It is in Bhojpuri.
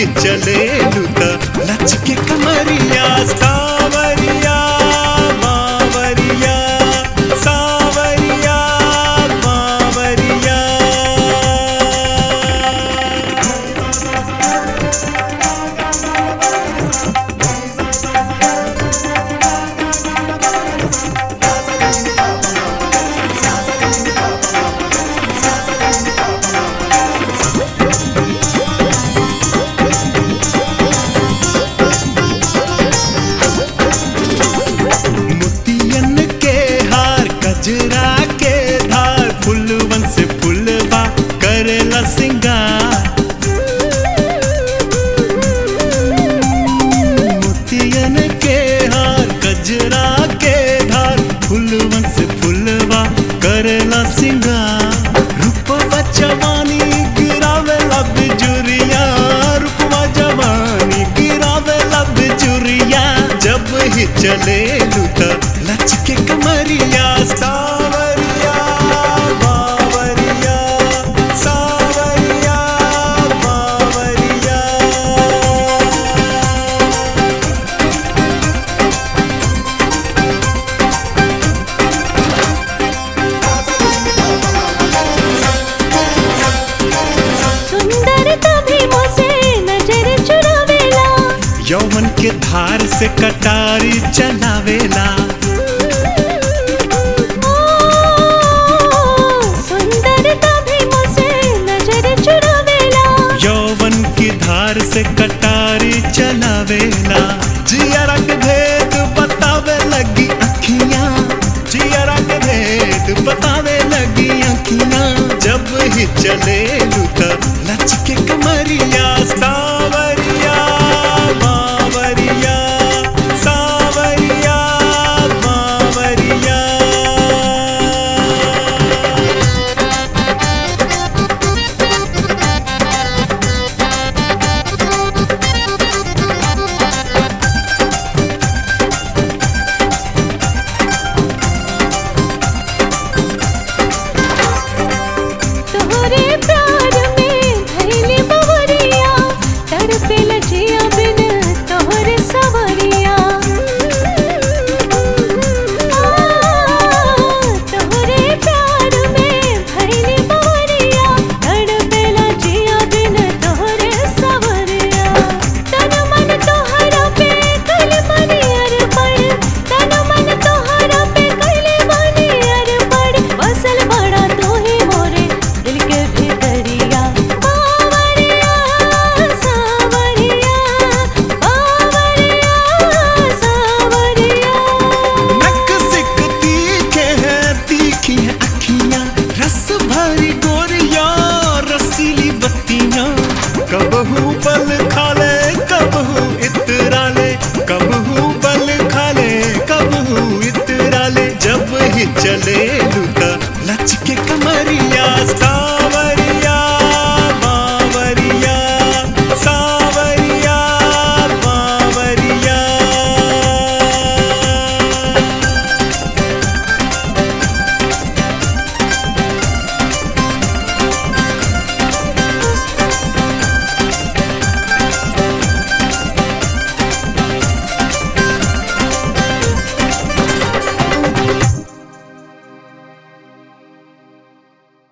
ही चले लुता लच के कमरिया सावरिया मावरिया सावरिया मावरिया मोतियन के हार कजरा के धार फुलवन से फुलवा करेला सिंगार मोतियन के हार कजरा के धार फुलवन से फुलवा करेला सिंगार रूपवा जवानी गिरावे लब जुरिया रूपवा जवानी गिरावे लब जुरिया जब ही चले लुता लच के कमरिया सावरिया बावरिया सावरिया बावरिया सुंदरता भी मोसे नजर चुरावेला यौवन के धार से कटारी चलावेला ओ, सुंदरता भी मोसे नजर चुरावेला यौवन की धार से कटारी चलावेला जियरा के भेद बतावे लगी अखियां जियरा के भेद बतावे लगी अखियां जब ही चले लुता लच के कमरिया सावरिया बावरिया सावरिया बावरिया तोहरे प्यार में धैली बवरिया तड़पे लजिया बिन तोहरे सवरिया आ, तोहरे प्यार में धैली बवरिया तड़पे लजिया बिन तोहरे सवरिया तन मन तोहरा पे कल मनी अरपण तन मन तोहरा पे कल मनी अरपण बसल बड़ा तू ही मोरे दिल के भीतरिया बावरिया सावरिया बावरिया सावरिया नक सिक तीखे हैं तीखी हैं अखियां रस भरी गोरियां रसीली बत्तियां कबहू पल